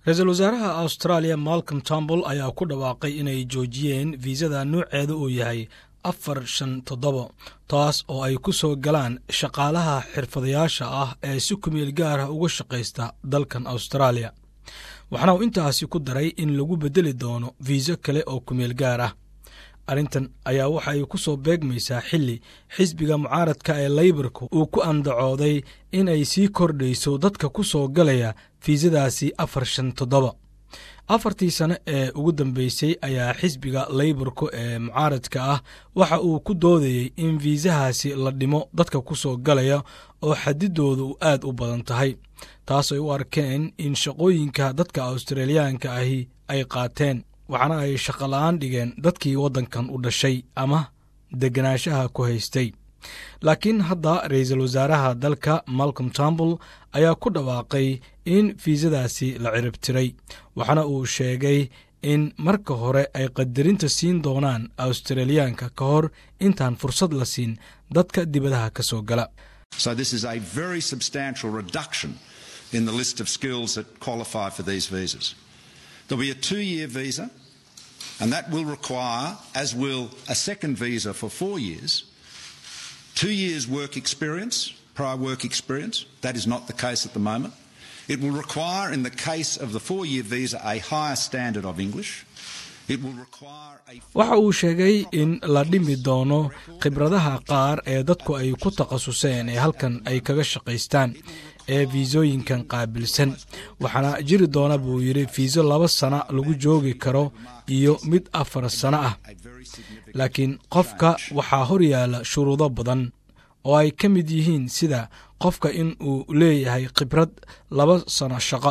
ra-iisul wasaaraha australia malcolm tombol ayaa ku dhawaaqay inay joojiyeen fiisada nuuceeda uu yahay afar shan toddoba taas oo ay ku soo galaan shaqaalaha xirfadayaasha ah ee si kumeel gaarah uga shaqaysta dalkan australia waxaana uu intaasi ku daray in lagu beddeli doono fiiso kale oo kumeel gaar ah arrintan ayaa waxa ay ku soo beegmaysaa xilli xisbiga mucaaradka ee laybarka uu ku andacooday in ay sii kordhayso dadka ku soo galaya fiisadaasi afar shan toddoba afartii sane ee ugu dambeysay ayaa xisbiga laybarku ee mucaaradka ah waxa uu ku doodayey in fiisahaasi la dhimo dadka ku soo galaya oo xadidooda u aad u badan tahay taas ay u arkeen in shaqooyinka dadka australiyaanka ahi ay qaateen waxaana ay shaqola'aan dhigeen dadkii waddankan u dhashay ama deganaanshaha ku haystay laakiin hadda ra-iisul wasaaraha dalka malcolm tombol ayaa ku dhawaaqay in fiisadaasi la ciribtiray waxaana uu sheegay in marka hore ay qadarinta siin doonaan australiyaanka ka hor intaan fursad la siin dadka dibadaha ka soo gala and that will require, as will a second visa for four years, two years' work experience, prior work experience. That is not the case at the moment. It will require, in the case of the four year visa, a higher standard of English. waxa uu sheegay in la dhimi doono khibradaha qaar ee dadku ay ku takhasuseen ee halkan ay kaga shaqaystaan ee fiisooyinkan qaabilsan waxaana jiri doona buu yidhi fiiso laba sana lagu joogi karo iyo mid afar sano ah laakiin qofka waxaa hor yaalla shuruudo badan oo ay ka mid yihiin sida qofka in uu leeyahay khibrad laba sano shaqo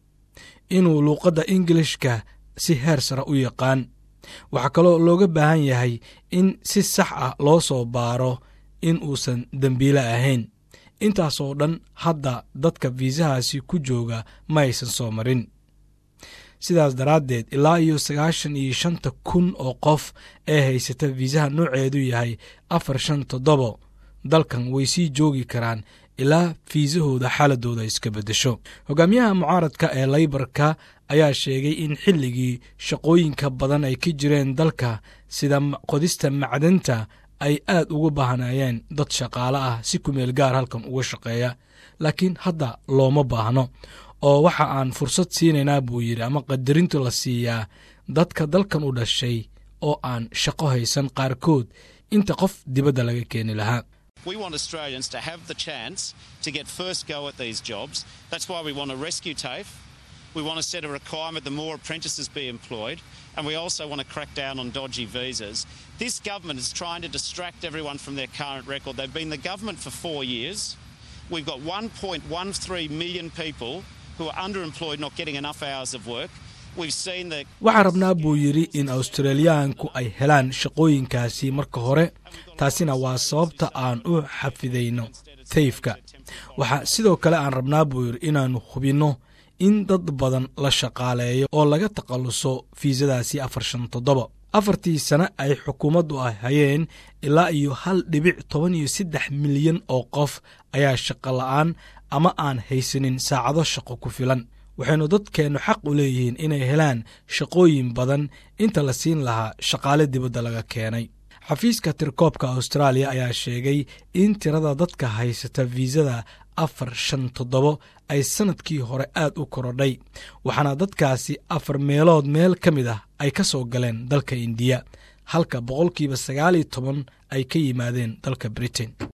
inuu luuqadda ingilishka si heer sare u yaqaan waxaa kaloo looga baahan yahay in si sax ah loo soo baaro in uusan dembiile ahayn intaasoo dhan hadda dadka fiisahaasi ku jooga ma aysan soo marin sidaas daraaddeed ilaa iyo sagaashan iyo shanta kun oo qof ee haysata fiisaha nooceedu yahay afar shan toddobo dalkan way sii joogi karaan ilaa fiisahooda xaaladooda iska beddesho hogaamiyaha mucaaradka ee laybarka ayaa sheegay in xilligii shaqooyinka badan ay ka jireen dalka sida qodista macdanta ay aad ugu baahnaayeen dad shaqaale ah si kumeel gaar halkan uga shaqeeya laakiin hadda looma baahno oo waxa aan fursad siinaynaa buu yidhi ama qadarintu la siiyaa dadka dalkan u dhashay oo aan shaqo haysan qaarkood inta qof dibadda laga keeni lahaa We want Australians to have the chance to get first go at these jobs. That's why we want to rescue TAFE. We want to set a requirement that more apprentices be employed. And we also want to crack down on dodgy visas. This government is trying to distract everyone from their current record. They've been the government for four years. We've got 1.13 million people who are underemployed, not getting enough hours of work. waxaan rabnaa buu yidhi in australiyaanku ay helaan shaqooyinkaasi marka hore taasina waa sababta aan u xafidayno tayfka waxaa sidoo kale aan rabnaa buu yidhi inaannu hubinno in dad badan la shaqaaleeyo oo laga takhalluso fiisadaasi afar shan toddoba afartii sane ay xukuumaddu ah hayeen ilaa iyo hal dhibic toban iyo saddex milyan oo qof ayaa shaqo la'aan ama aan haysanin saacado shaqo ku filan waxaynu dadkeennu xaq u leeyihiin inay helaan shaqooyin badan inta la siin lahaa shaqaale dibadda laga keenay xafiiska tirkoobka austraaliya ayaa sheegay in tirada dadka haysata fiisada afar shan toddobo ay sannadkii hore aad u korodhay waxaana dadkaasi afar meelood meel ka mid ah ay ka soo galeen dalka indiya halka boqolkiiba sagaal iyo toban ay ka yimaadeen dalka britain